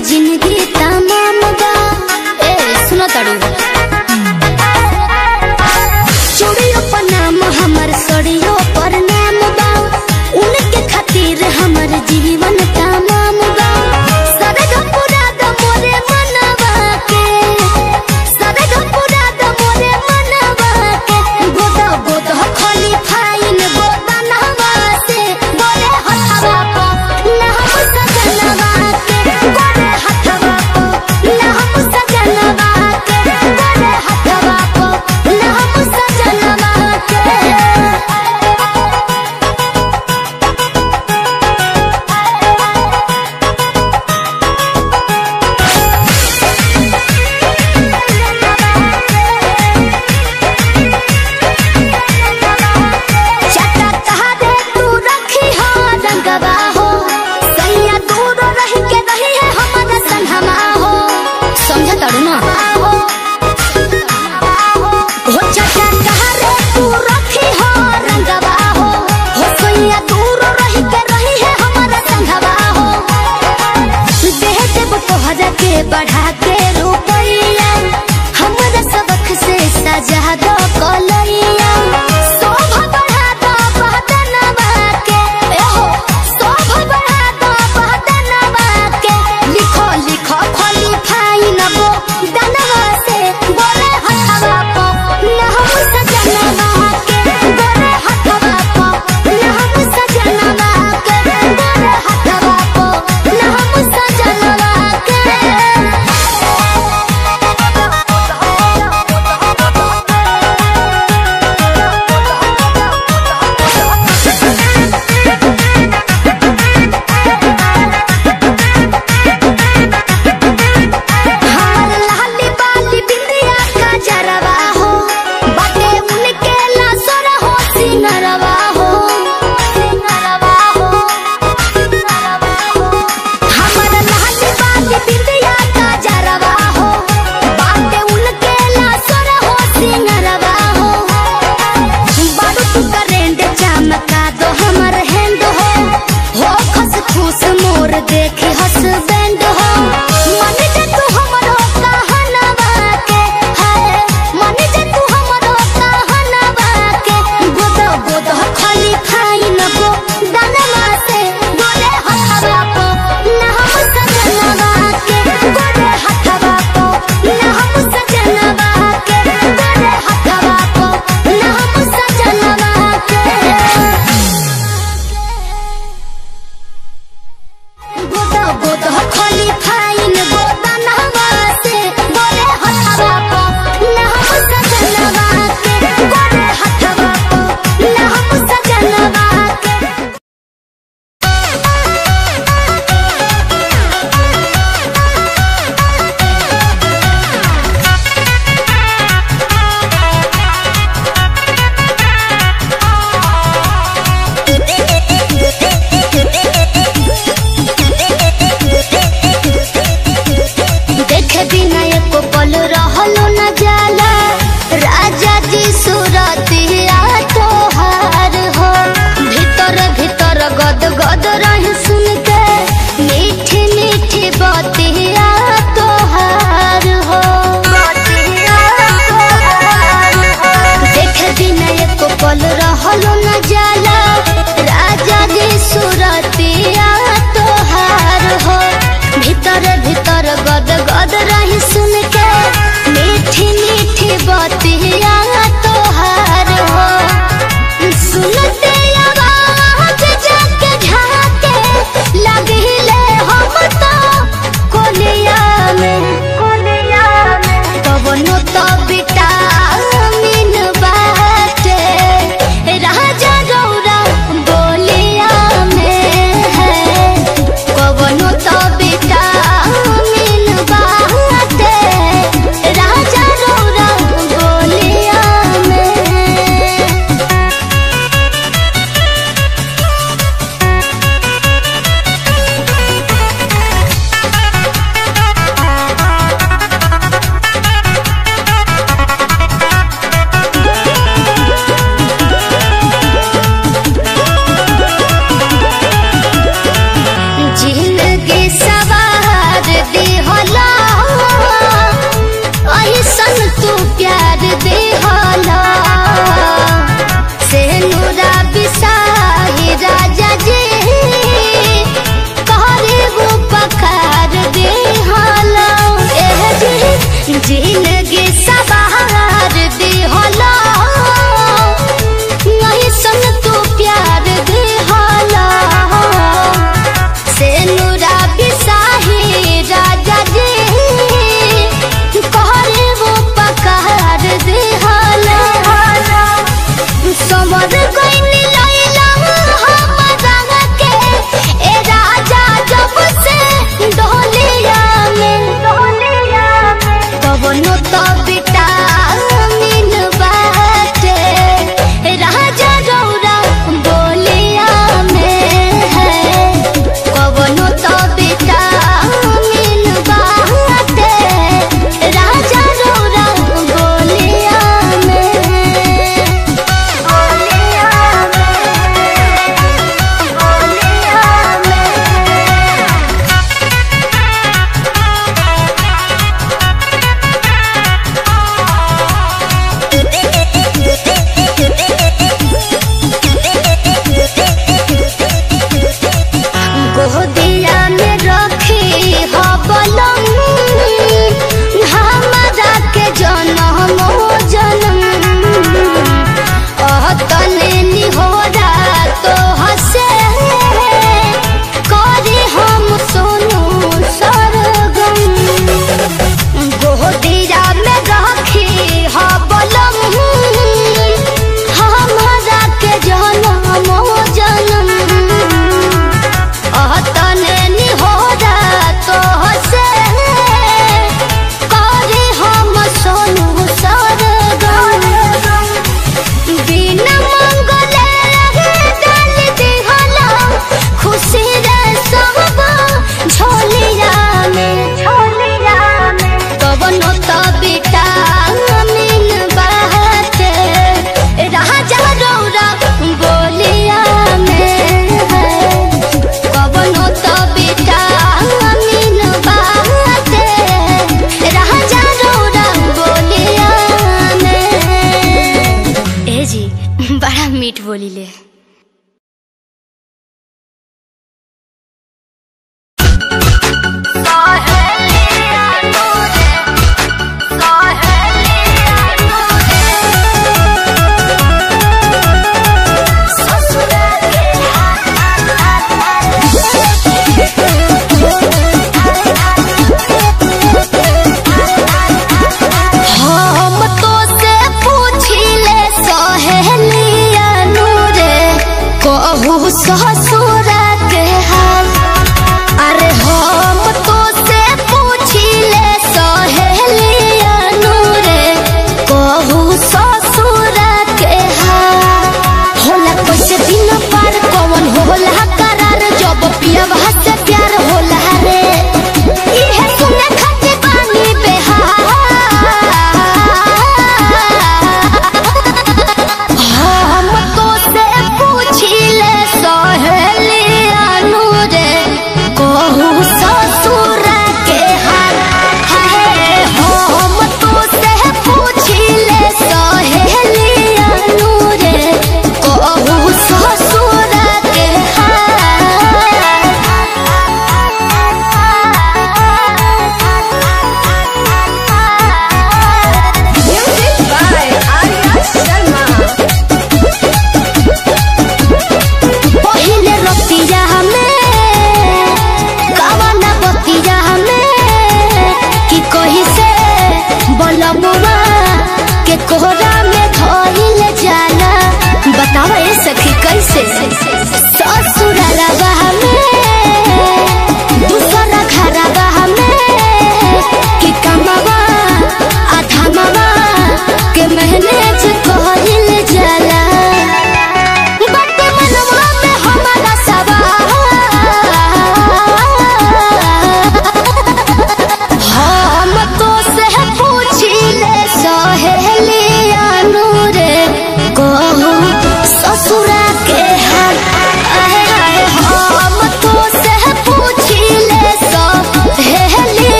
जिंदगी तमाम बा ए सुनो तड़ू चूड़ियों पर नाम हमर सड़ियों पर नाम बा उनके खातिर हमर जीवन तमाम बा सरग पूरा द मोरे मनवा के सरग पूरा द मोरे मनवा के गोदा गोदा खाली फाइन गोदा नहवा से गोरे हथवा को ना हम सजनवा के गोरे हथवा को ना हम सजनवा के गोरे हथवा को ना हम सजनवा के चटा तहरे तू रखी हो रंगवा हो सैया दूर रह के रही है हमर संगमा हो समझ तड़ू ना हो चटा तहरे तू रखी हो रंगवा हो हो सैया दूर रह के रही है हमर संगवा हो देह देव तोहरा के बढ़ा के रुपैया हमरा सबक से सजा दो कलैया शोभा बढ़ा दो बहदनवा के ए हो शोभा बढ़ा दो बहदनवा के लिखो लिखो खोली फाइन बो दनवा से बोले हथवा को न हम सजनवा के बोले हथवा को न हम सजनवा के बोले हथवा को न हम सजनवा के जिंदगी सवार दी होला नहीं संग तू प्यार दे होला से नूरा बिसाही राजा जी कहरे वो पकार दे होला समर गइनी लैला हमरा के ए राजा जब से डोलिया में डोलिया में तब नो तो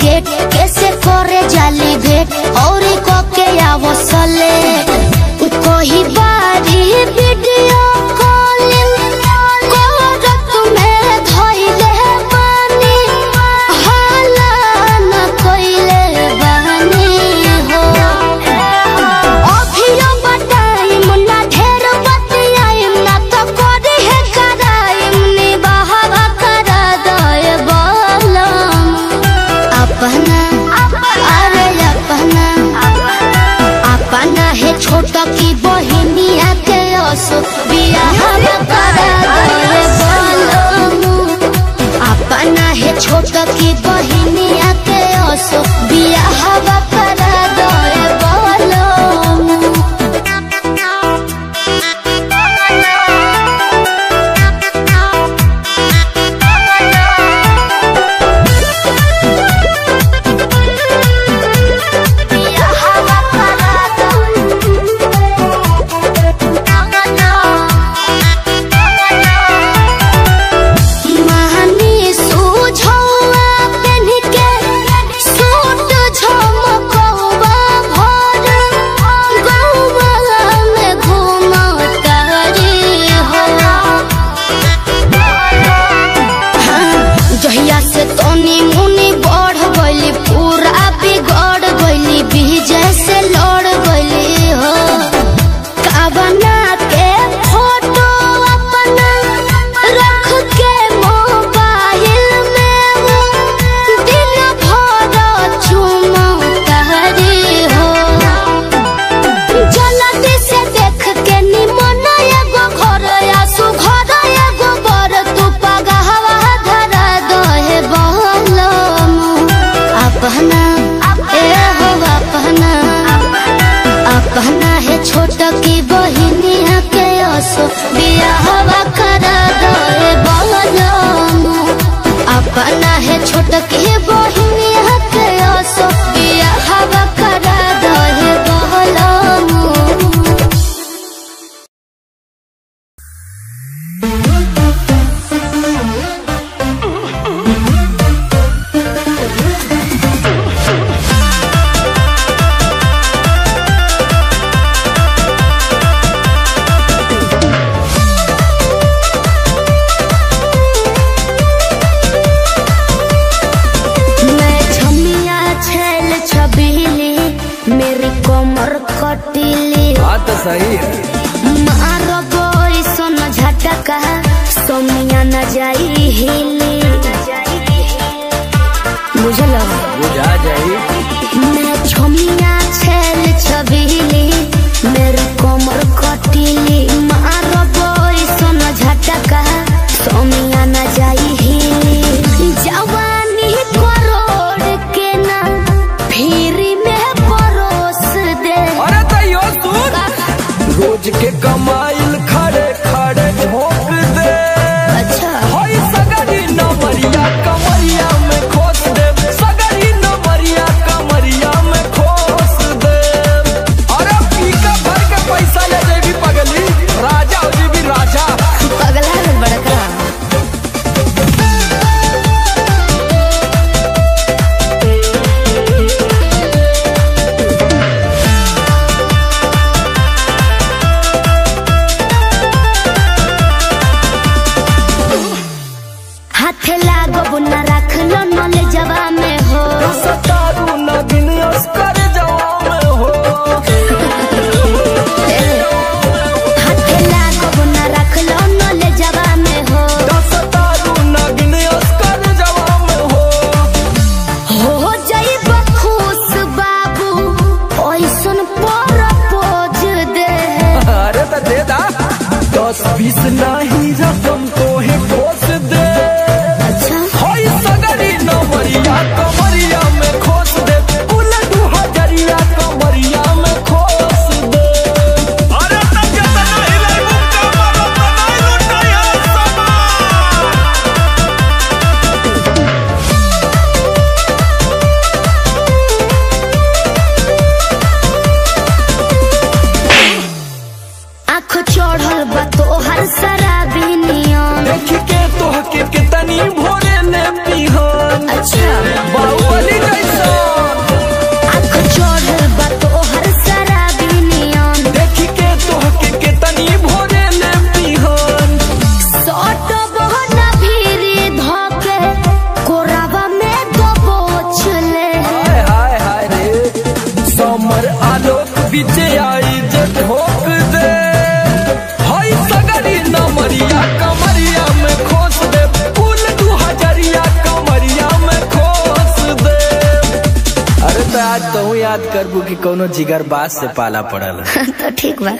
गेट कैसे करे जाली भेट और को के आवसले कोई बारी वीडियो कॉलिंग करत में धइले बानी हाला न कइले बानी हो अभियो बताइम ना ढेर बतियाइम ना तो करी है कराइम नी बहावा करा दए बलम अपना अरे अपना अपना है छोटा की बहिनिया के असो बियाह करा दए बलम अपना है छोटा की बहिनिया के असो बियाह करा दए बलम महानी सूझौआ पेन्ह के सूट झमकौआ भर गौआ में घूमतारी हो जहिया से तनी मुनी बढ़ गइली पूरा बिगड़ गइली विजय से लड़ गइली हो काबना के फोटो अपना रख के मोबाइल में वो दिन भर चुमतारी हो जल्दी से देख के निमन एगो घर आसु घर एगो बर तू पगहवा धरा दहे बहलम अपना ए हो अपना अपना है छोट की बहिनिया के असो बियाहवा करा दहे बहलम अपना है छोट की बहिनिया के असो बियाहवा करा दहे बहलम मैं छमिया छेल छबीली मेरी कमर कटीली बात तो सही है मारो बोई सोन झटका सोमिया न जाई हिली बुझल बुझा जाई मैं छमिया छेल छबीली मेरी कमर कटीली मारो बोई सोन झटका सोमिया न जाई हिली जवानी करोड़ के ना फिरी में परोस दे अरे तैयो सुन रोज के कमाइल खड़े खड़े झोंक दे अच्छा होई सगरी नमरिया कमरिया में खोस दे सगरी नमरिया कमरिया में खोस दे अरे पीका भर के पैसा ले जेबी पगली राजा हो जेबी राजा पगला है बड़का हाथे लागो न रख लो नले जवा में हो सतारू नगिन अस्कर जवा में हो हाथे लागो न रख लो नले जवा में हो सतारू नगिन अस्कर जवा में हो हो जाइब खुश बाबू ओइसन पर पोज दे अरे तो दे दा दस बीस नहीं रकम तो है खोस दे अच्छा होई सगरी नमरिया कमरिया में खोस दे उलटू हजरिया कमरिया में खोस दे अरे तब के तना हिलाई मुक्का मारो तना लुटाया समा आँख चढ़ल बा तोहर शराबी नियन देख के आई जे ठोक दे हई सगरी नमरिया कमरिया में खोस दे कुल दू हजरिया कमरिया में खोस दे अरे तो आज तो याद करबू कि कोनो जिगर बास से पाला पड़ल तो ठीक बा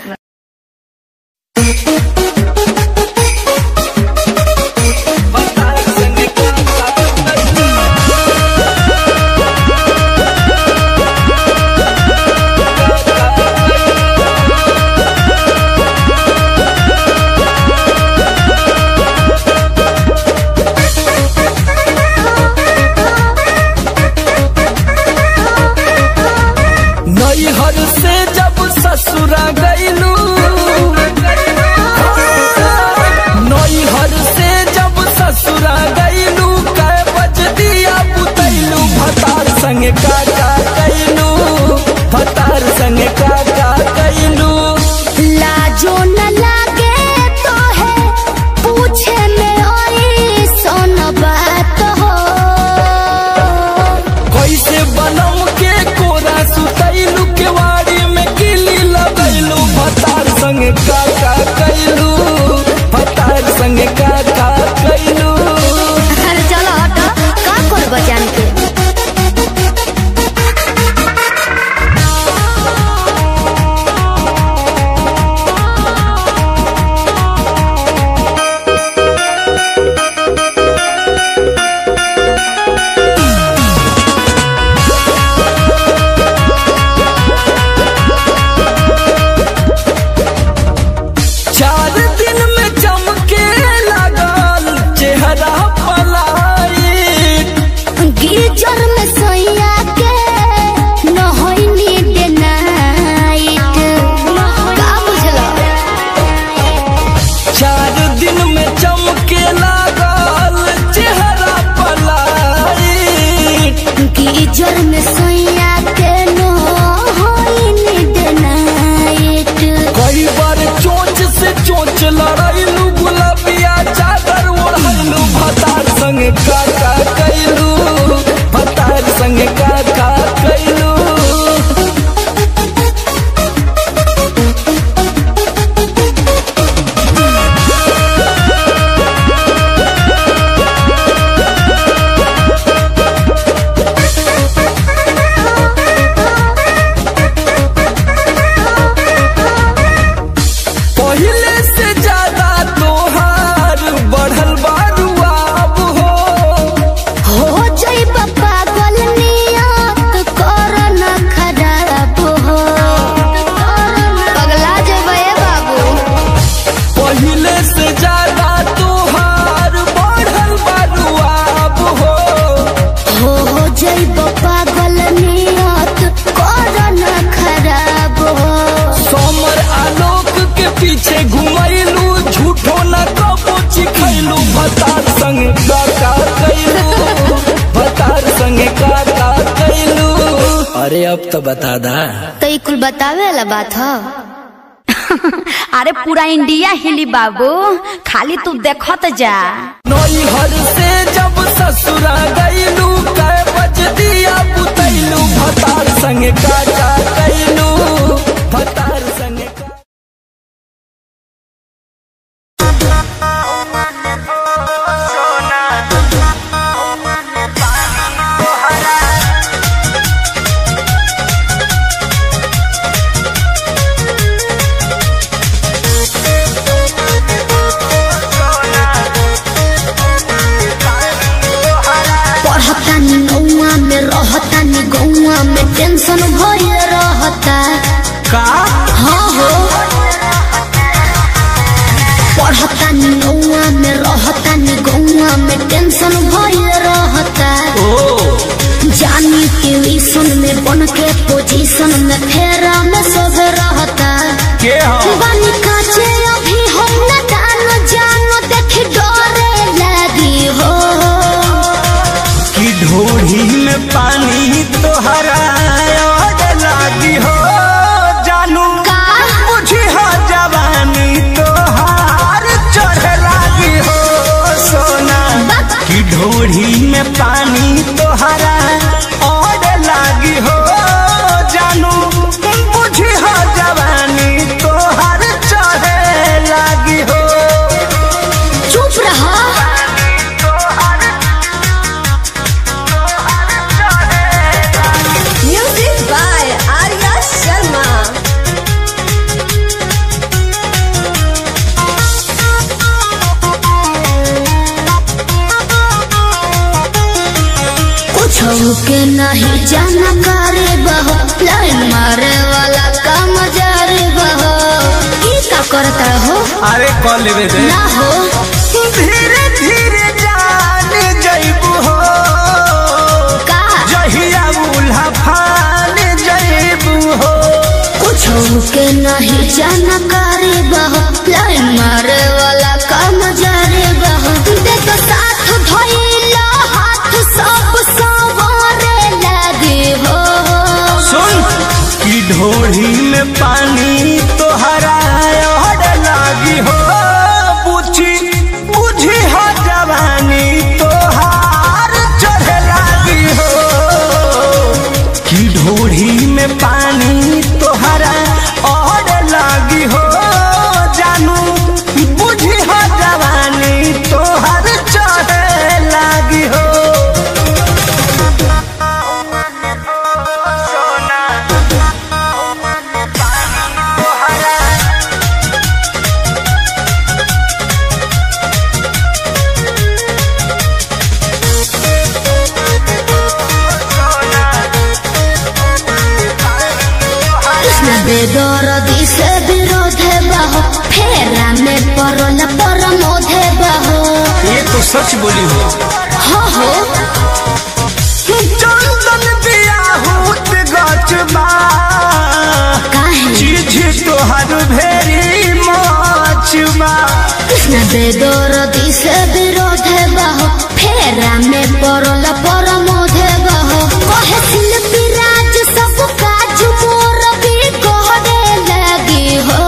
नैहर से जब ससुरा गईलू नैहर से जब ससुरा गईलू कै बज दिया बुतैलू भतार संग का का कैलू भतार संग का का कैलू लाजो न लागे तो है पूछे में ओई सोन बात हो कैसे बनम के कोरा सुतैलू केवाड़ी में किली लगैलू भतार संग का का कैलू भतार संग का का कैलू अरे चलो हटो का करब जान के चार दिन में चमके लगल चेहरा पलाइत गिरजर में सोया के न होइनी डे नाइट का बुझलो चार दिन में चमके लगल चेहरा पलाइत गिरजर में सोया के न होइनी डे नाइट कई बार चोंच से चोंच लड़ैलू गुलाबिया चादर ओढ़लू भतार संग का का कैलू भतार संग का का कैलू पहले से ज्यादा तोहार बढ़ल बारू अब हो हो जई पागल नियत कर न खराब हो पगला जेबे बाबू पहले से ज्यादा तोहार बढ़ल बारू अब हो हो हो जई पागल नियत कर न खराब हो समर आलोक के पीछे घुमैलू झूठो न कबो चिखैलू भतार संग का का कैलू भतार संग का का कैलू अरे अब तो बता दा तो ई कुल बतावे वाला बात हो अरे पूरा इंडिया हिली बाबू खाली तू देखत जा नैहर से जब ससुरा गईलू कै बज दिया बुतैलू भतार संग का का कैलू भतार संग का पढ़तानी गौआ में रहतानी गौआ में टेंशन भइल रहता का हाँ हो पढ़तानी गौआ में रहतानी गौआ में टेंशन भइल रहता ओ जानी ट्यूशन में बन के पोजीशन में फेरा में सब रहता के हो बानी काचे अभी हम न जानो जानो देख डरे लगी हो कि ढोढ़ी में पानी तोहरा और लागी हो जानू का बुझी हो जवानी तोहार चढ़ लागी हो सोना कि ढोढ़ी में पानी तोहरा और लागी हो जानू बुझी हो जानकारी बहो लाइन मारे वाला काम जारी बहो ई का करता हो अरे कॉल लेवे दे ना हो धीरे धीरे जान जइबू हो का जहिया उल्हा फान जइबू हो कुछ के नहीं जानकारी बहो लाइन मारे वाला काम जारी बहो देख साथ धइला हाथ सब सवारे लगे हो सुन की ढोढ़ी में पानी तोहरा और लागी हो पूछी बुझी हो जवानी तोहार चढ़े लागी हो की ढोढ़ी में पानी तोहरा और लागी हो जानू बुझी हो जवानी तोहार चढ़े लागी हो कृष्ण बेदरदी से विरोध बहो फेरा में परल परमोध बहो ये तो सच बोली हो हो हो चंदन बियाहूत गचबा काहे चीज तोहर भेरी मचबा कृष्ण बेदरदी से विरोध बहो फेरा में परल परमोध बहो कहे शिल्पी राज सब काज मोर भी कहने लगी हो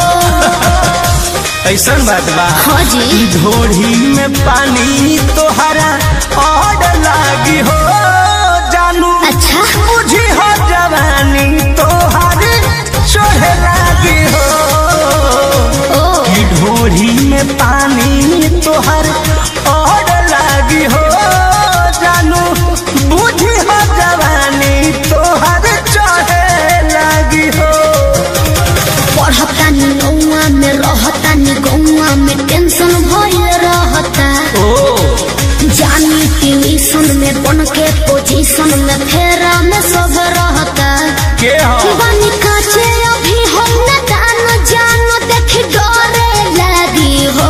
ऐसन बात बा हाँ जी ई ढोढ़ी में पानी तोहरा और लागी हो जानू अच्छा बुझी हो जवानी तोहर चढ़े लागी हो ओ ई ढोढ़ी में पानी तोहर और लागी हो जानू बुझी हो जवानी तोहर चढ़े लागी हो पढ़तानी नौआ में रहतानी गौआ में टेंशन भइल रहता ओ जानी ट्यूशन में बन के पोजीशन में फेरा में सब रहता के हो बनी काचे अभी हम न दान जान देख डरे लगी हो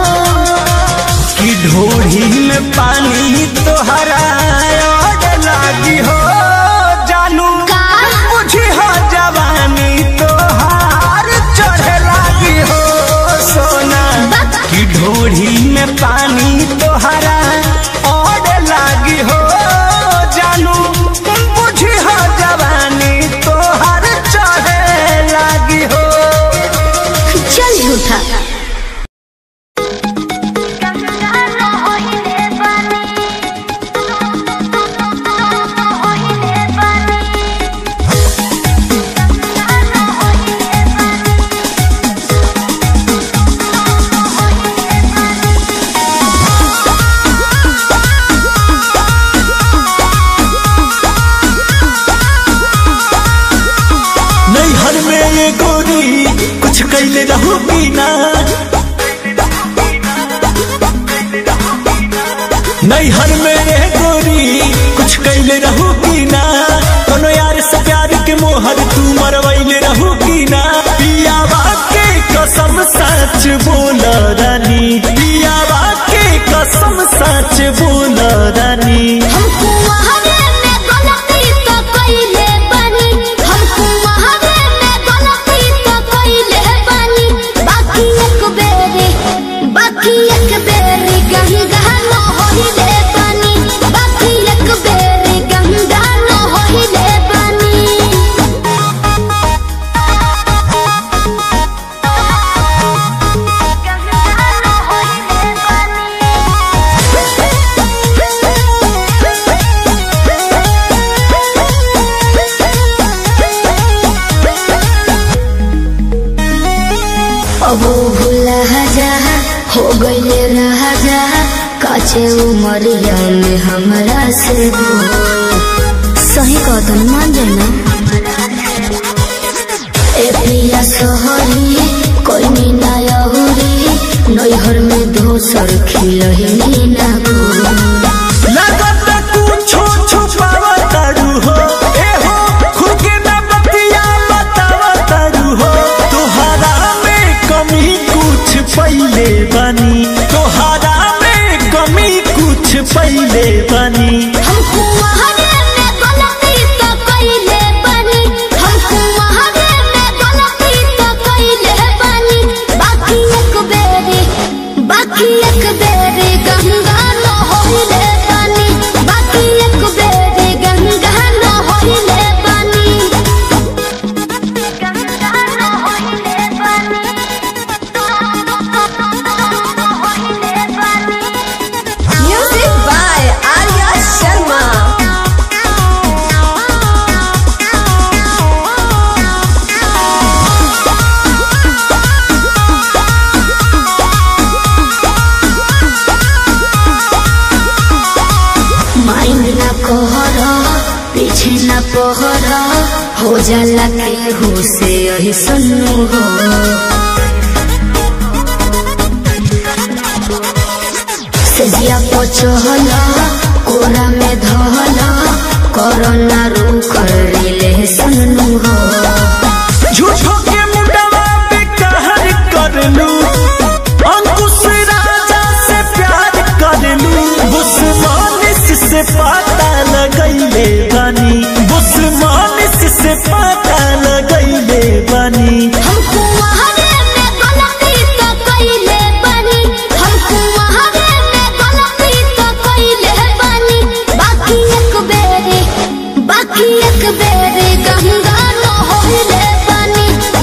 कि ढोढ़ी में पानी तोहरा और लागी हो जानू का बुझी हो जवानी तोहार चढ़े लागी हो सोना बक कि ढोढ़ी में पानी तोहरा और लागी हो जानू बुझी हो जवानी तोहार चढ़े लागी हो चल झूठा नैहर में ये गोरी कुछ कैले रहू बिना नैहर में ये गोरी कुछ कैले रहू बिना कोनो यार से प्यार के मोहर तू मरवैले रहू बिना पियावा के कसम सच बोल रानी पियावा के कसम सच बोल रानी हमको वहावे में गलती तो कइले बानी हमको वहावे में गलती तो कइले बानी बाकी एक बेरी बाकी एक बेरी गंगा न होइले बानी बाकी एक बेरी गंगा न होइले बानी अब भूला जा हो गईले राजा काचे उमरिया में हमरा से दूर। सही कदम मान जाना ए पिया सोहरी कोई मीना यहुरी नैहर में दोसर खिलही मीना गुरी लगत कुछो छुपावा तारू हो पहरा हो जाला केहू से यही सन्नु हो सजिया पचहला कोरा में धहला कोरोना रूख रिले सन्नु हो झूठो के मुंडवा पे कहर कर लू अंकुश राजा से प्यार कर लू बुस्मानिस से पता लगैले बानी बुस्मानिस से पता लगैले बानी हमको वहारे में गलती तो कइले बानी हमको वहारे में गलती तो कइले बानी बाकी एक बेरे बाकी एक बेरे गंगा न होइले बानी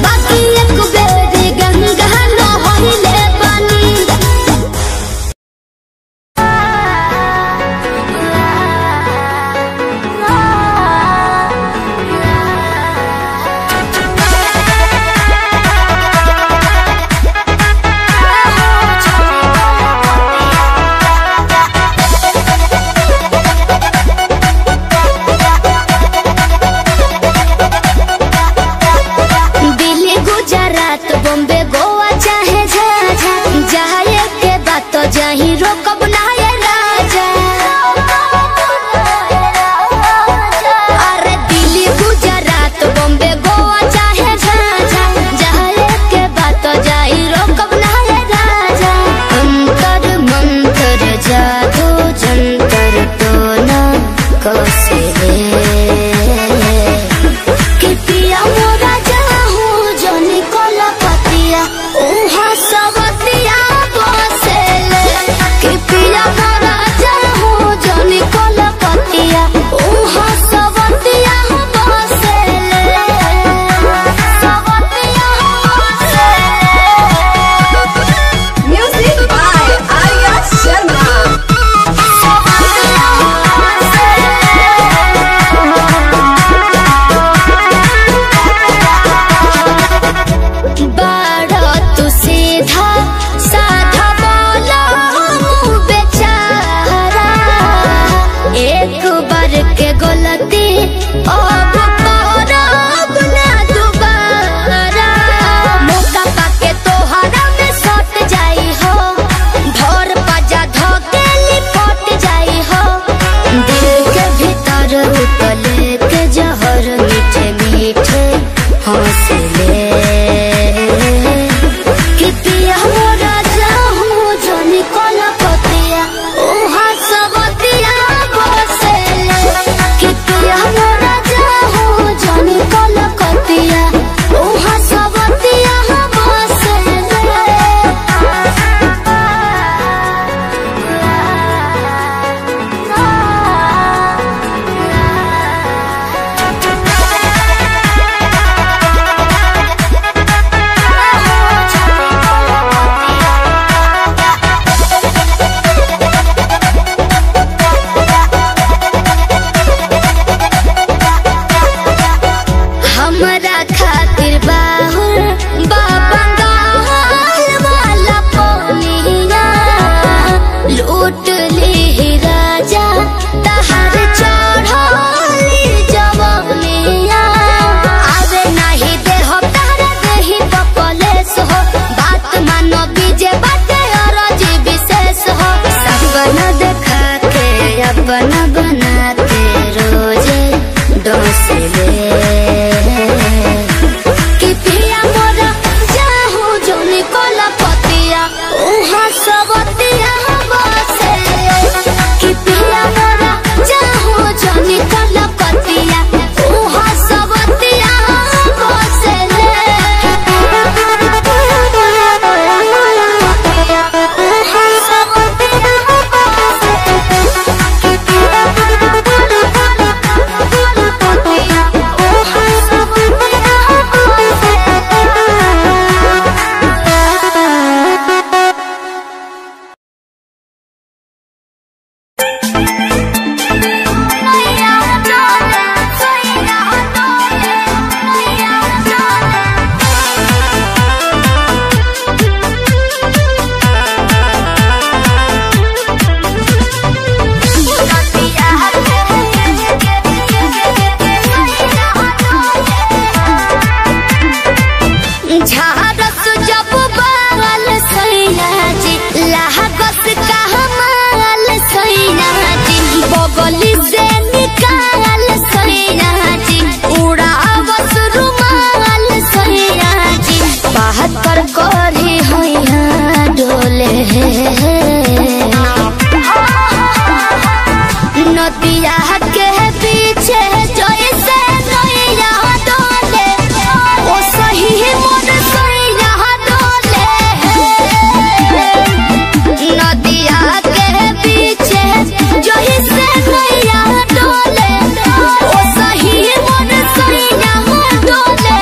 बहत्तर कोरी हैया डोले नदिया के पीछे जैसे नैया डोले ओ सही मोर सैया डोले नदिया के पीछे जैसे नैया डोले ओ सही मोर सैया डोले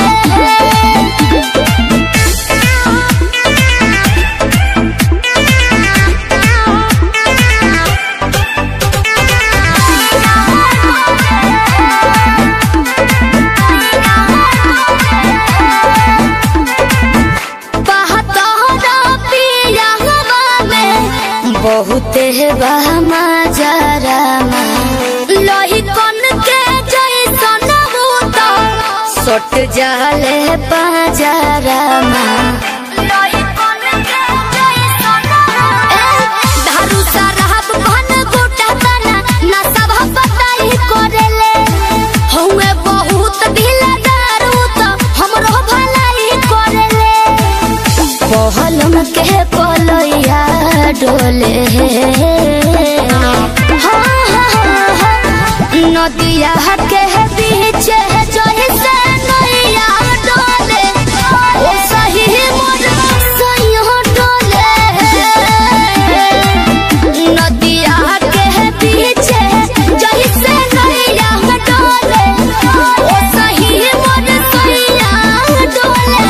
बहुत बहमा जरा लोही कन के जैसन भूत सट जाले पाजरा लोही कन के जैसन धारू सरहब भन गोटा तना ना सब बताई करेले हउए बहुत ढीला दारू तो हमरो भलाई करेले पहलम के पलैया डोले हाँ, हाँ, हाँ, नदिया के बीच जैसे नैया डोले ओ सही मोर सैया डोले नदिया के बीच जैसे नैया डोले ओ सही मोर सैया डोले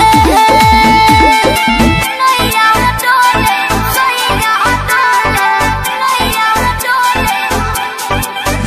नैया डोले सैया डोले नैया डोले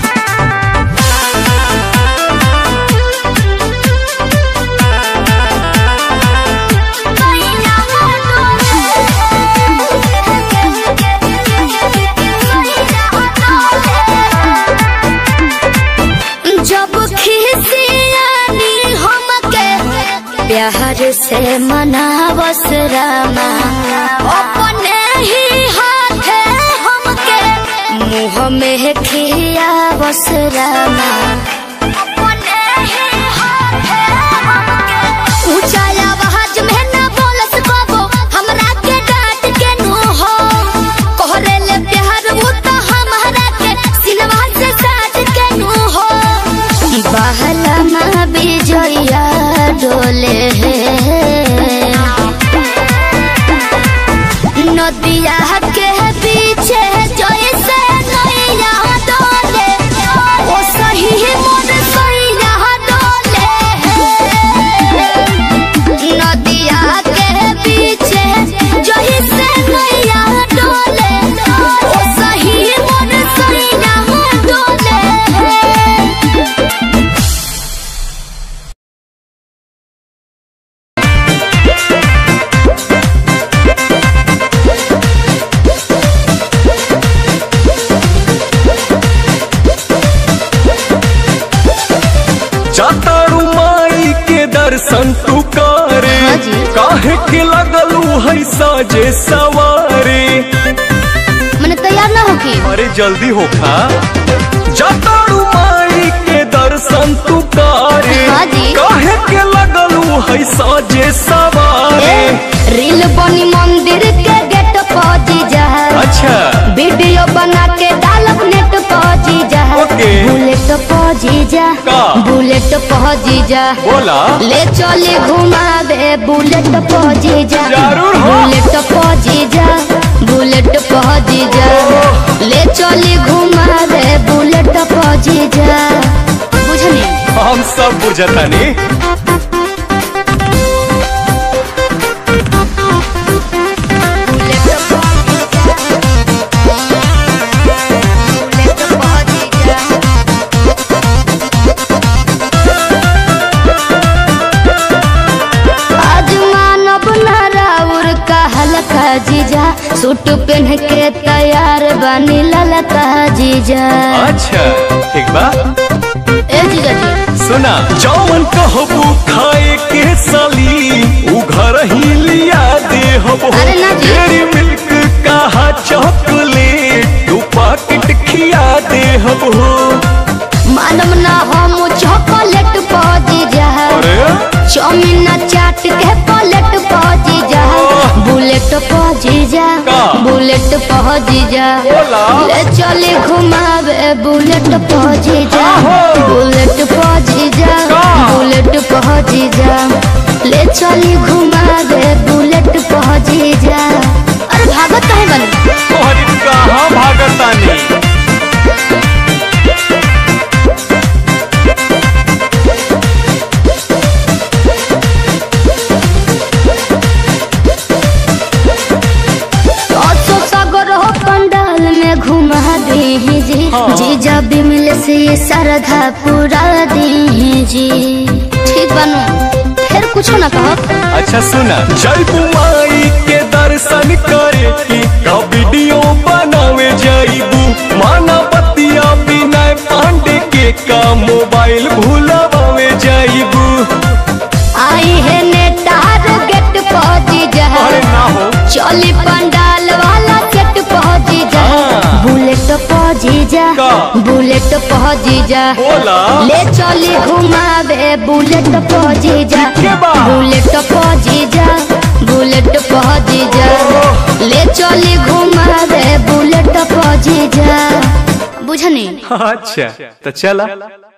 जब खिसियानी हमके प्यार से मनावस रामा अपने ही हाथे हमके मुँह में खियावस रामा अपने ही हाथे हमके ऊंचा आवाज में न बोलस बाबो हमरा के डांट के नु हो कोहरे ले प्यार वो तो हमरा के सिनवा से साथ के नु हो बहला मा बिजया डोले नदिया के पीछे जैसे नैया डोले ओ सही मोर सैया डोले नदिया के पीछे जैसे नैया डोले ओ सही मोर सैया डोले जातारू माई के दर्शन तू करे हाँ जी। काहे के लगलू है साजे सवारे मैंने तैयार ना होके अरे जल्दी होखा जातारू माई के दर्शन तू करे हाँ जी। काहे के लगलू है साजे सवारे रील बनी मंदिर के गेट पहुंची जा अच्छा वीडियो बना के डालब नेट पहुंची जा ओके। बुलेट पहुंची जा का? बुलेट पहुंची जा बोला ले चले घुमावे बुलेट पहुंची जा जरूर हो। बुलेट पहुंची जा बुलेट पहुंची जा ले चले घुमावे बुलेट पहुंची जा बुझनी हम सब बुझतानी बुलेट पहुंची जा बुलेट पहुंची जा आज मानव नाराउर का हल्का जीजा सूट पहन के तैयार बनी ललका जीजा अच्छा ठीक बा ए जीजा जी सुना जौन कहबू खाए के साली उ घर ही लिया दे हबो अरे ना जी। डेरी मिल्क कहा चॉकलेट तू पाकिट खिया दे हबो मानव ना हम चॉकलेट पौजी जा अरे चौमिन चाट के पलेट पौजी बुलेट पहुंची जा ले चले घुमावे बुलेट पहुंची जा बुलेट पहुंची जा बुलेट पहुंची जा ले चले घुमावे बुलेट पहुंची जा अरे भागत काहे बन तोहरी कहाँ भागतानी सौ सागर हो पंडाल में घुमा दे जी जीजा बिमल से ये श्रद्धा पूरा दे जी ठीक बनू फिर कुछ ना कहो अच्छा सुना जय बुमाई के दर्शन करे की का वीडियो बनावे जाइबू माना बतिया विनय पांडे के का मोबाइल भूलवावे जाइबू आई है नेटार गेट पहुंची जा अरे ना हो चली पंडाल वाला सेट पहुंची जा हाँ। बुलेट पहुंची जा का? बुलेट पहुंची जा बोला ले चली घुमावे बुलेट पहुंची जा के बा? बुलेट पहुंची जा बुलेट पहुंची जा ले चली घुमावे बुलेट पहुंची जा बुझनी अच्छा तो चला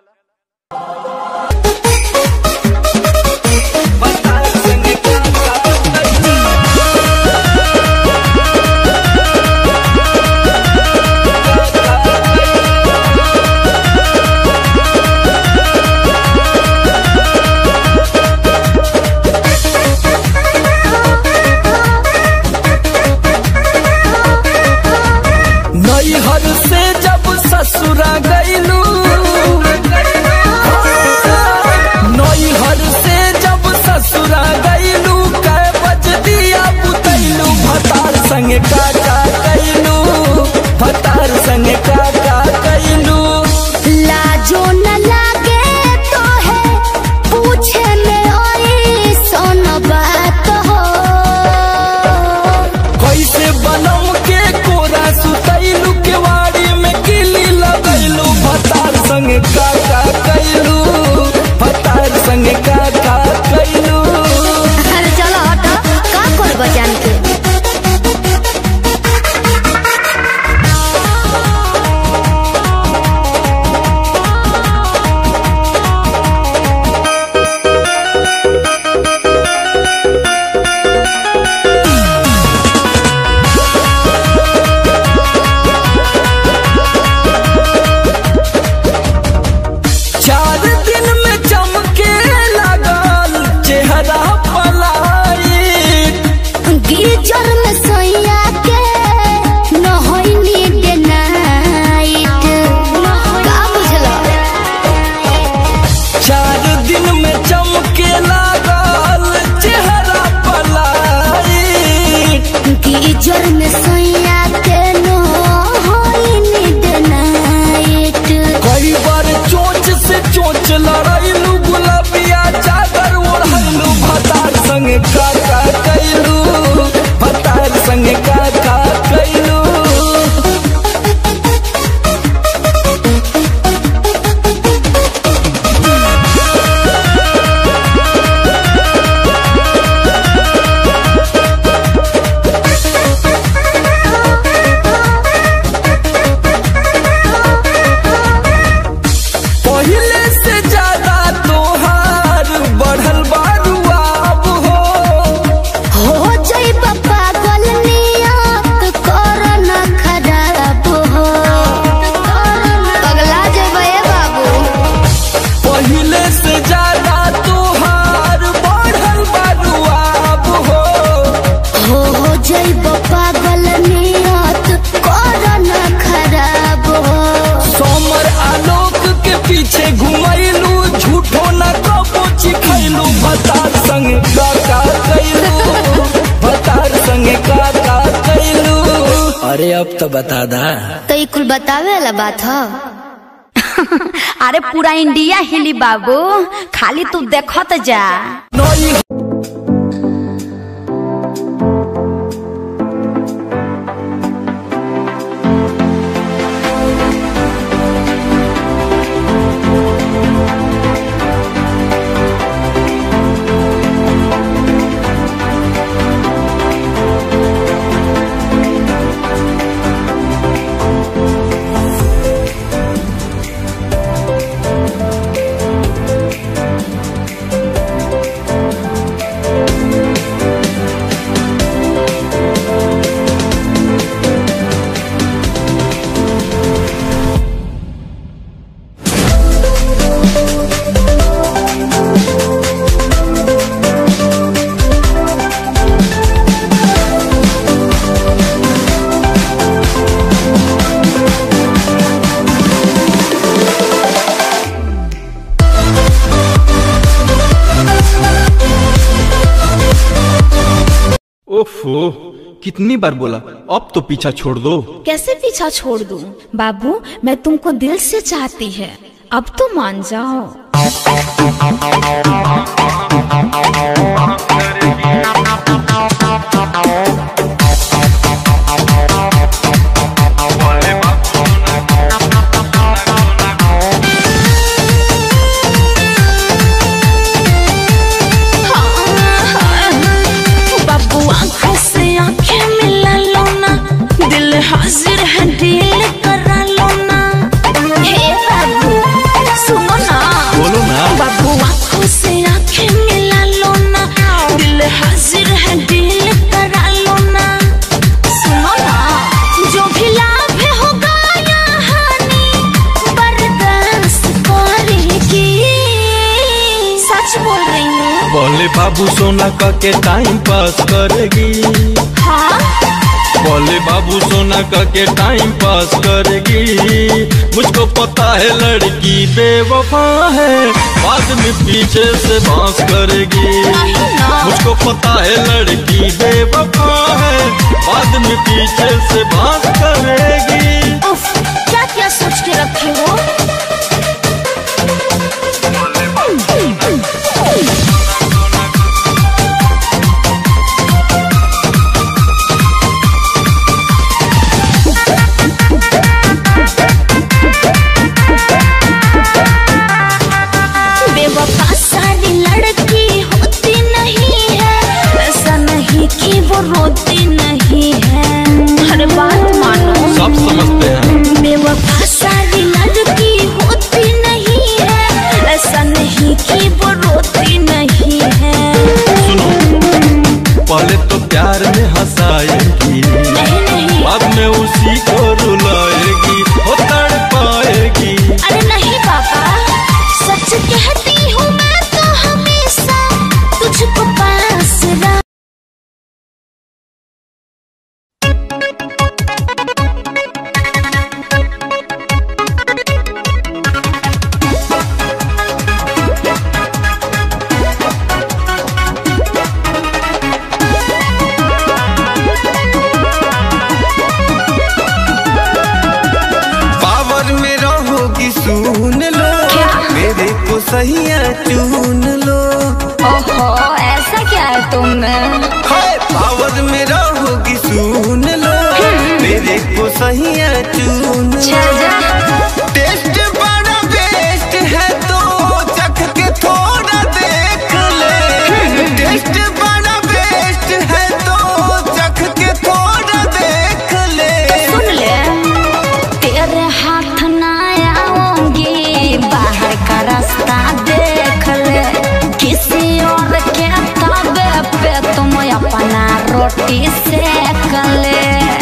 नैहर से जब ससुरा गईलू नैहर से जब ससुरा गईलू कै बज दिया पुतैलू भतार संग काका कैलू भतार संग काका कैलू लाजो न लागे तो है पूछे में ओई सोन बात हो कैसे बनम के कोरा सुतैलू के वाड़ी में किली लगैलू भतार संग काका कैलू भतार संग काका कैलू अरे चलो हटो का कर बजान के चार दिन में चमके लगल चेहरा पलाई गीजर में सोया के न होई नीड नाइट का बुझलो चार दिन में चमके लगल चेहरा पलाई गीजर में सोया के न होई नीड नाइट कई बार चोच से चोच लड़ैलू गुलाबिया चादर ओढ़लू भतार संग काका कैलू भतार संग काका कैलू पहले से ज्यादा तोहार बढ़ल बारुआब हो हो जाई पागल नियत कर न खराब हो पगला जेबे बाबू पहले से ज्यादा तोहार बढ़ल बारुआब हो हो हो जाई पागल नियत कर न खराब हो सोमर आलोक के पीछे घुमैलू झूठो न कबो चिखैलू भतार संग काका कैलू भतार संग काका कैलू अरे अब तो बता दा तो ये कुल बतावे वाला बात हो अरे पूरा इंडिया हिली बाबू खाली तू देखत जा नई ओफो कितनी बार बोला अब तो पीछा छोड़ दो कैसे पीछा छोड़ दूं? बाबू मैं तुमको दिल से चाहती है अब तो मान जाओ बाबू आंखों से आंखें मिला लो ना दिल हाजिर है डील करा लो ना हे बाबू सुनो ना बोलो ना बाबू आंखों से आंखें मिला लो ना दिल हाजिर है डील करा लो ना सुनो ना जो भी लाभ होगा या हानि बर्दाश्त करेगी सच बोल रही हूँ बोले बाबू सोना का के टाइम पास करेगी हाँ बोले बाबू सोना का के टाइम पास करेगी मुझको पता है लड़की बेवफा है बाद में पीछे से बांस करेगी मुझको पता है लड़की बेवफा है बाद में पीछे से बांस करेगी उफ, क्या क्या सोच के रखे हो बेवफा सारी लड़की होती नहीं है ऐसा नहीं कि वो रोती नहीं है हर बात मानो सब समझते हैं बेवफा सारी लड़की होती नहीं है ऐसा नहीं कि वो रोती नहीं है सुनो पहले तो प्यार में हंसाएगी नहीं नहीं बाद में उसी को रुलाएगी हो तड़ पाएगी अरे नहीं पापा सच कहती हूँ मैं तो हमेशा तुझको पास रख पावर में रहोगी सुन लो मेरे को सहिया चुन लो ओहो ऐसा क्या है तुम में हाय पावर में रहोगी सुन लो मेरे को सहिया चुन लो टेस्ट बड़ा बेस्ट है तो चख के थोड़ा देख ले टेस्ट बड़ा बेस्ट है तो चख के थोड़ा देख ले सुन ले तेरे हाथ ना आऊंगी बाहर का रास्ता देख ले किसी और के तबे पे तुम अपना रोटी सेक ले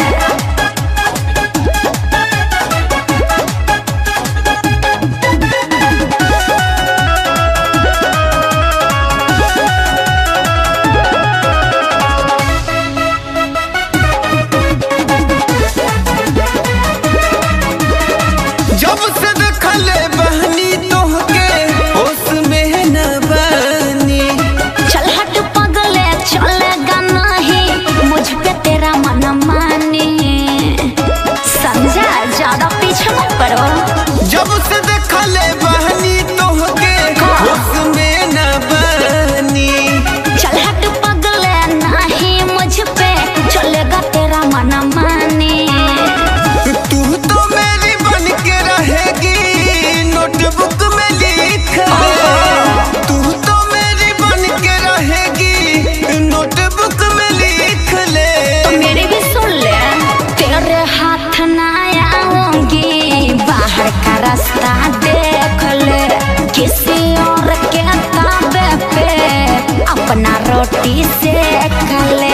जब से देखले बहनी तोहके होश में न बनी चल हट पगले चलेगा नहीं मुझ पे तेरा मन माने समझा ज्यादा पीछे मत पड़ो जब से देखले बहनी तोहके होश में न बनी चल हट पगले नहीं मुझ पे चलेगा तेरा मन माने तू तो मेरी बन के रहेगी नोटबुक में लिख ले तू तो मेरी बन के रहेगी नोटबुक में लिख ले तो मेरी भी सुन ले तेरे हाथ ना आऊंगी बाहर का रास्ता देख ले किसी और के ताबे पे अपना रोटी सेक ले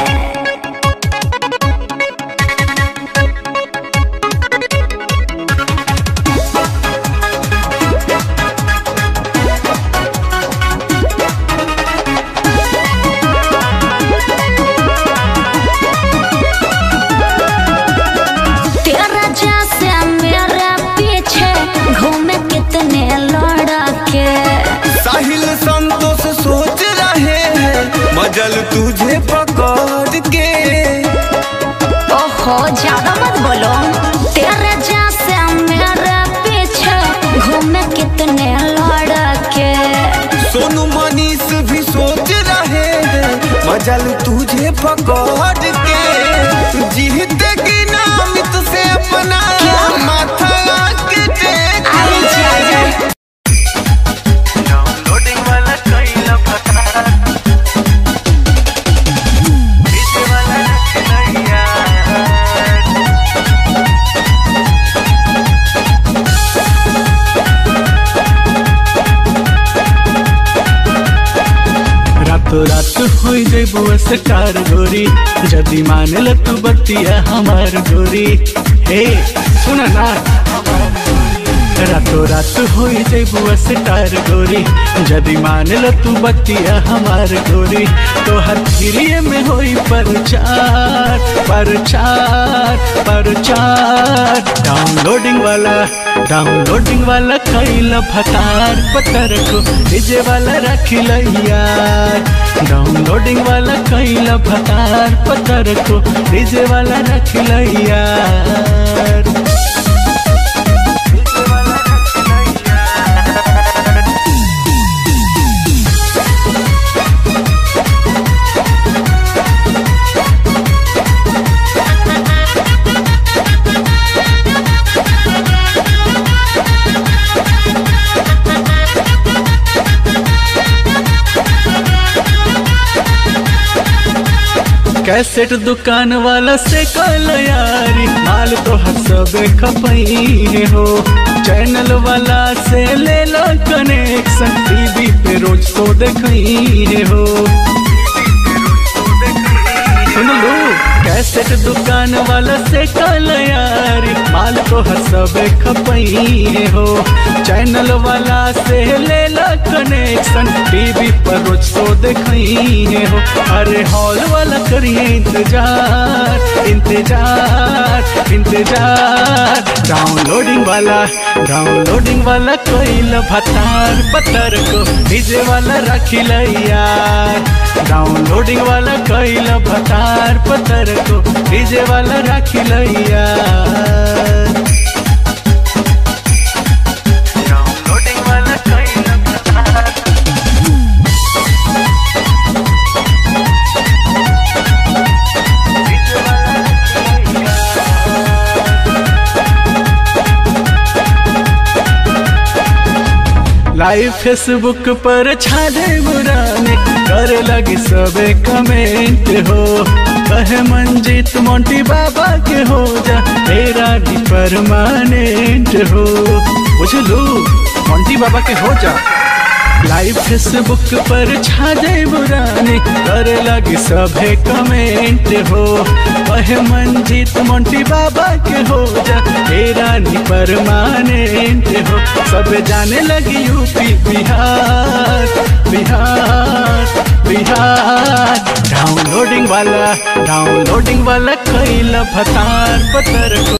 तेरा जैसे मेरे पीछे घूमे कितने लड़के साहिल संतोष सोच रहे हैं मजल तुझे पकड़ जल तुझे पकड़ के जीते की नाम से अपना माथा के टेक डाउनलोडिंग वाला कैला फटा इसे वाला रखना रातो रात हो जेबू स्टार गोरी जदी मान ल तू बतिया हमार गोरी हे सुन ना रातो रात हो जेबू स्टार गोरी जदी मान ल तू बतिया हमार गोरी तो हर फिरिए में होई परचार परचार परचार डाउनलोडिंग वाला डाउनलोडिंग वाला कैला फतार पतर को डीजे वाला रखिल यार डाउनलोडिंग वाला कैला फतार पतर को डीजे वाला रखिल यार कैसेट दुकान वाला से कल यारी माल तो सब खपई हो चैनल वाला से ले लो कनेक्शन टीवी पे रोज तो देखई हो सुन लो कैसेट दुकान वाला से कल यारी माल तो सब खपई हो चैनल वाला से ले लो कनेक्शन टीवी पर रोज तो देखई हो अरे हॉल वाला करिए इंतजार इंतजार इंतजार डाउनलोडिंग वाला डाउनलोडिंग वाला कोई भतार पत्थर को डीजे वाला रखिल यार डाउनलोडिंग वाला कोई भतार पत्थर को डीजे वाला रखिल यार डाउनलोडिंग वाला कैला फटा लाइव फेसबुक पर छाले बुराने करे लगी सबे कमेंट हो कहे मंजीत मोंटी बाबा के हो जा तेरा नी परमानेंट हो बुझलू मोंटी बाबा के हो जा लाइव फेसबुक पर छा जाए बुराने करे लगी सभे कमेंट हो कहे मंजीत मोंटी बाबा के हो जा तेरा नी परमानेंट हो सब जाने लगी यूपी बिहार बिहार बिहार डाउनलोडिंग वाला डाउनलोडिंग वाला कैला फतार पतर को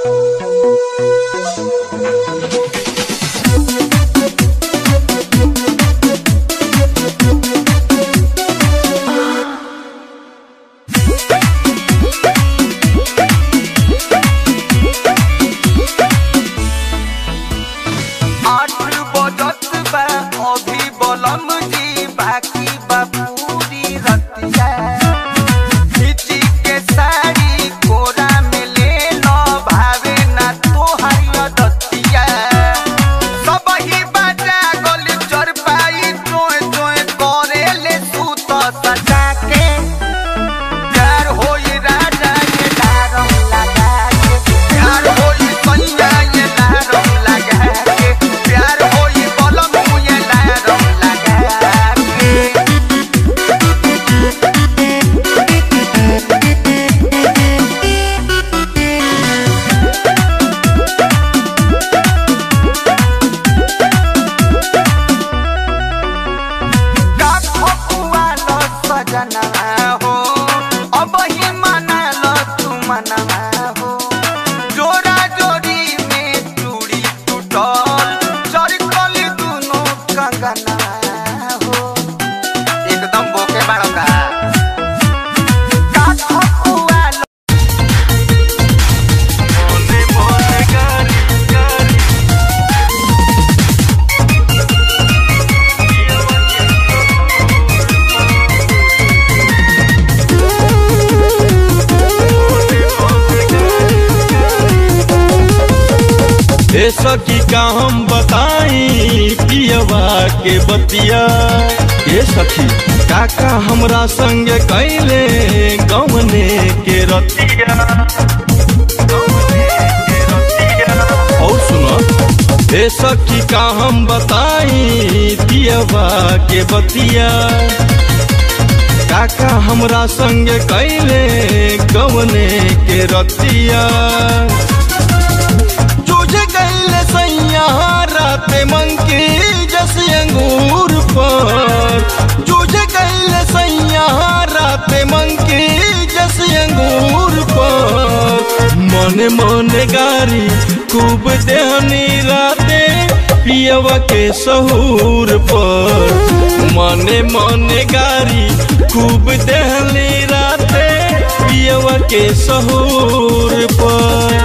आठ बजत बा अभी बलम जी बाकी बा पूरी रतिया खींची के साड़ी कोरा में ले लो भावे ना तोहारी दतिया सब ही बाजा गल चर पाई चोय चोय करे ले सूत सजा के प्यार होई राजा ये दारम लगा के प्यार होई सैया ये दारम लगा के प्यार होई बलम ये दारम लगा के का फकुआ लो सजना हो अब ही मना लो तू मना हो जोरा जोरी में चूड़ी टूटल चरकल दुनो कंगना हो एकदम बोके बाड़ो का का फकुआ लो बोले बोले गारी गारी ए सखी का हम बताई पियवा के बतिया ए सखी काका हमरा संग कैले गवने के रतिया और सुनो ए सखी का हम बताई पियवा के बतिया काका हमरा संग कैले गवने के रतिया तुझे कैले सैया राते मंकी जस अंगूर पर तुझे कैले सैया राते मंकी जस अंगूर पर मने मने गारी खूब देहनी राते पियवा के सहूर पर मने मने गारी खूब देहनी राते पियवा के सहूर पर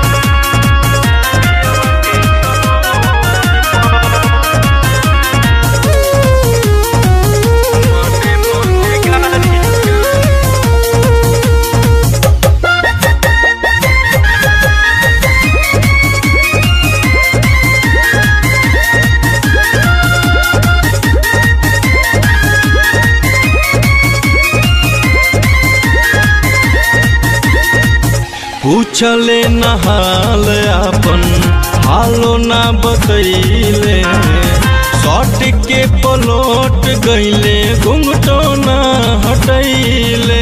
पूछले नहाल अपन हालो ना बतैले सट के पलट गईले घुंघटो ना हटैले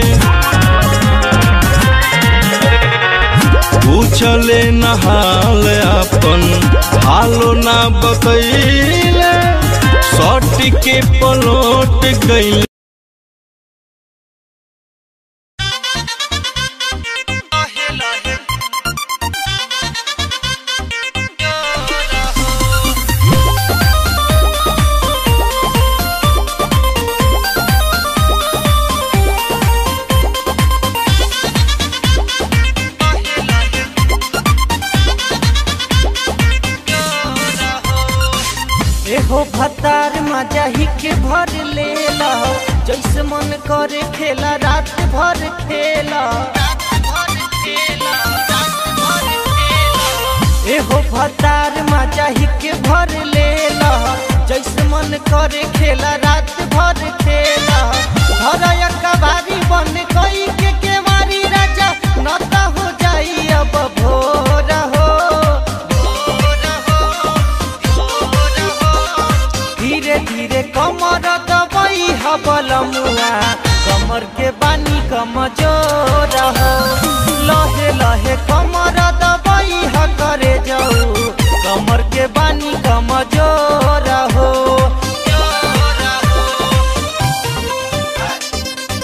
पूछले नहाल अपन हालो ना बतैले सट के पलट गईले एहो भतार मजा ही के भर लेला जैसे मन करे खेला रात भर खेला एहो भतार मजा ही के भर लेला जैसे मन करे खेला रात भर खेला धरया कबारी बन कोई के केवारी राजा नता हो जाई अब भोर हो धीरे धीरे कमर दबाई हबल मुआ कमर के बानी कमजोर हो लहे लहे कमर दबाई ह करे जाऊ कमर के बानी कमजोर हो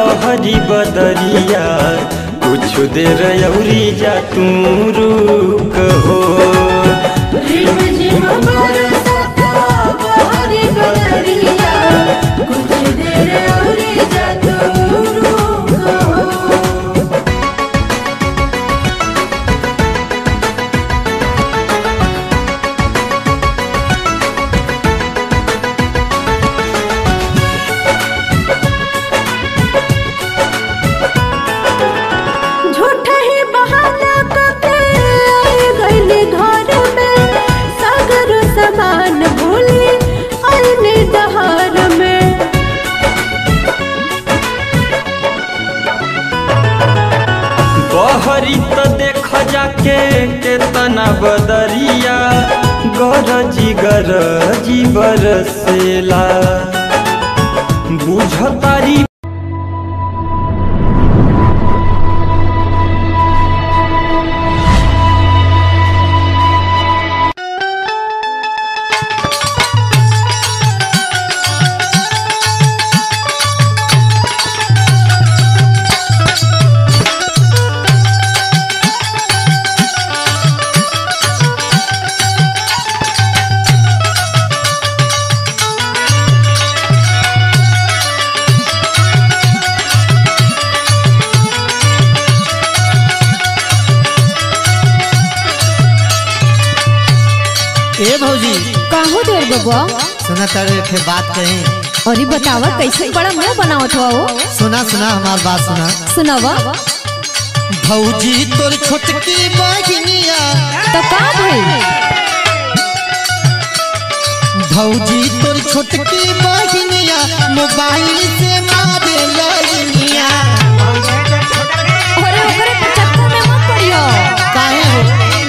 बहरी बदरिया कुछ देर अउरी जा तू रुक हो झूठा ही बहाना करके आए गइली घर में सागर समान भूली आईने दहार में बहरी त देख जाके केतना बदरिया गरजी गरजी बरसेला बुझतारी ए भौजी काहो देर बबुआ सुना तारे एक बात कही अरे बतावा कैसे बड़ा मुंह बनावत हुआ हो सुना सुना हमार बात सुना सुनावा भौजी तोर छोटकी बहिनिया तो का भई भौजी तोर छोटकी बहिनिया मोबाइल से मारे लइनिया अरे ओकरे के चक्कर में मत पड़ियो काहे हो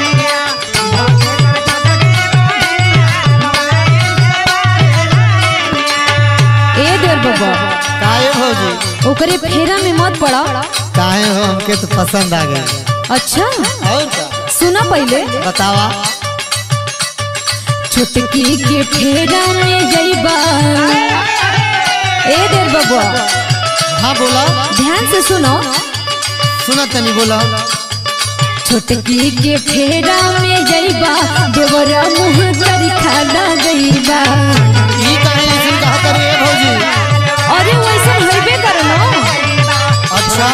ए देर बबुआ काहे भौजी ओकरे फेरा में मत पड़ा काहे हो हमके तो पसंद आ गया अच्छा और का सुना पहले बतावा छुटकी के फेरा में जइबा ए देर बबुआ हाँ बोला ध्यान से सुनो सुना तनी बोला छोटकी के फेरा में जइबा देवरा मुँह करी खाना गइबा ई काहे ऐसे कहा करे ए भौजी अरे वैसा होइबे करनो अच्छा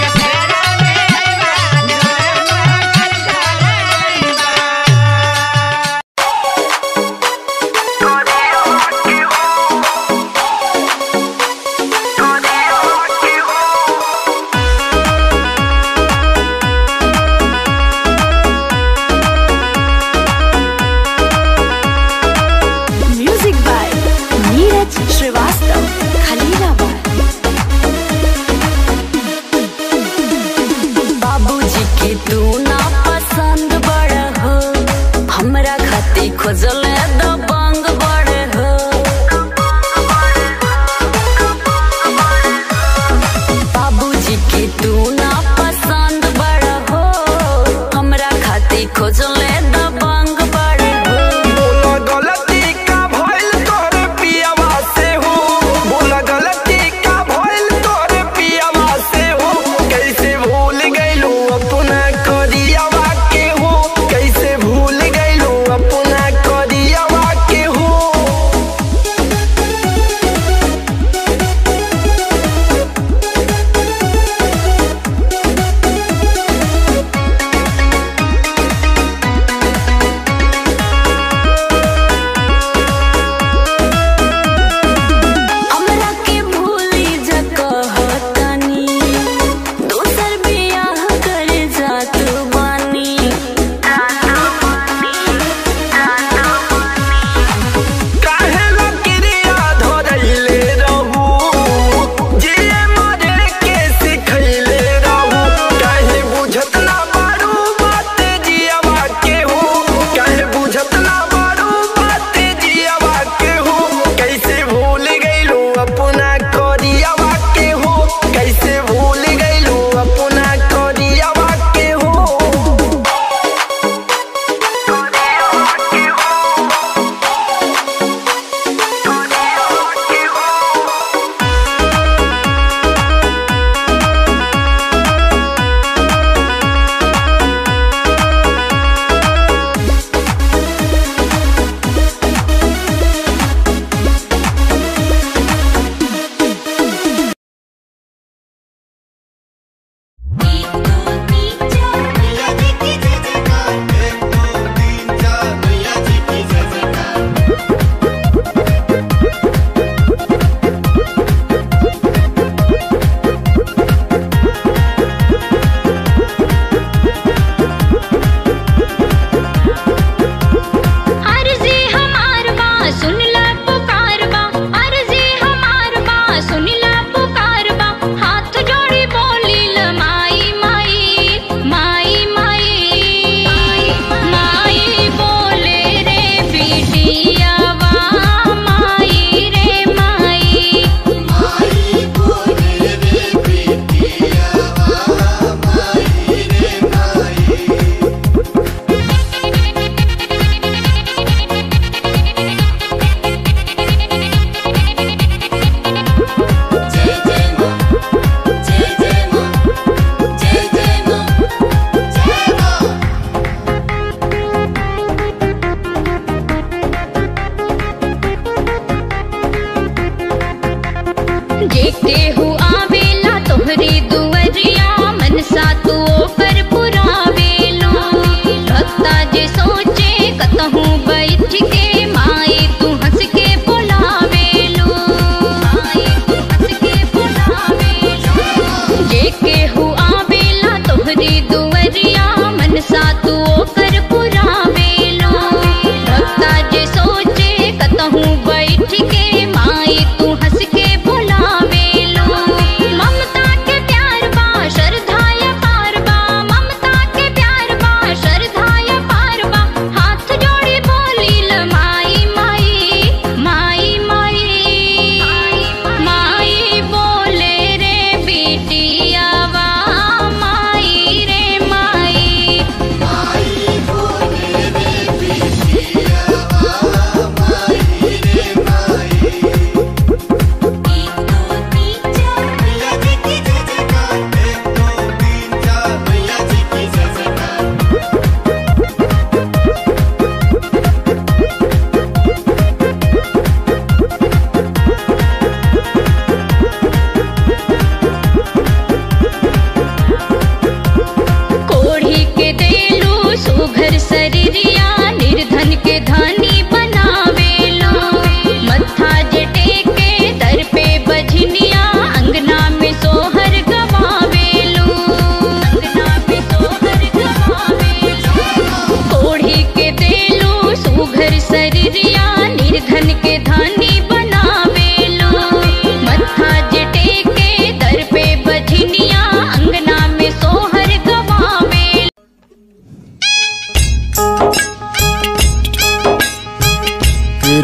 म्यूजिक बाय नीरज श्रीवास्तव खलीलाबाद बाबूजी के तू ना पसंद बड़ हो हमरा खातिर खोजल दबंग बड़ हो बाबूजी के तू ना पसंद बड़ हो हमरा खातिर खोजल दबंग बड़ हो बोला गलती का भइल तोरे पियावा से हो बोला गलती का भइल तोरे पियावा से हो कैसे भूल गइलो अपना करियावा के हो कैसे भूल गइलो अपना करी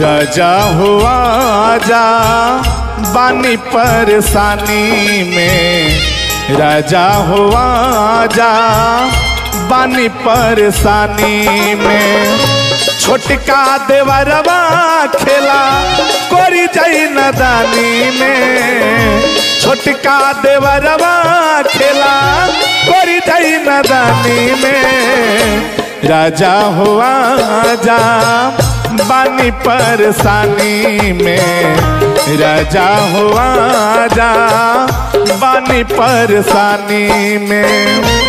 राजा हुआ जा बानी परेशानी में राजा हुआ जा बानी परेशानी में छोटका देवरवा खेला कोरी जाई नदानी में छोटका देवरवा खेला कोरी जाई नदानी में राजा हुआ जा बानी परेशानी में राजा हुआ जा बानी परेशानी में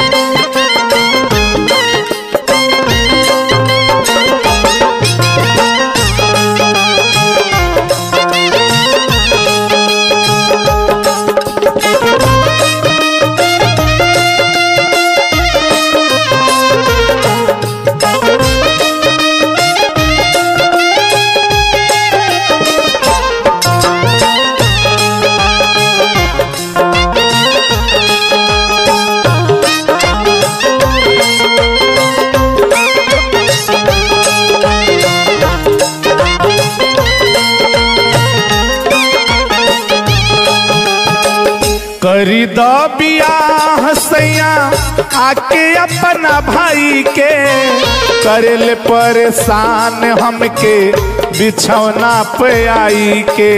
करी दो बियाह सैया आके अपना भाई के करेल परेशान हमके बिछौना पे आई के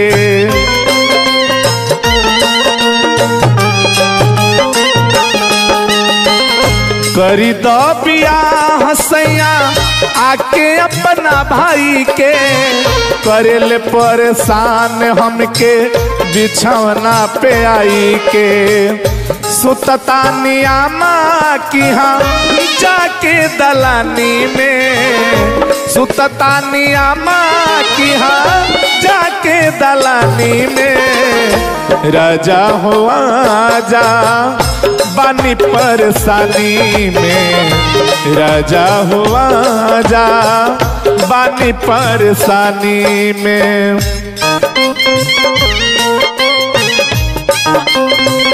करी दो बियाह सैया आके अपना भाई के करेल परेशान हमके बिछौना पे आई के सुतता नियामा की हम जाके दलानी में सुतता नियामा की हम जाके दलानी में राजा हुआ जा बानी परेशानी में राजा हुआ जा बानी परेशानी में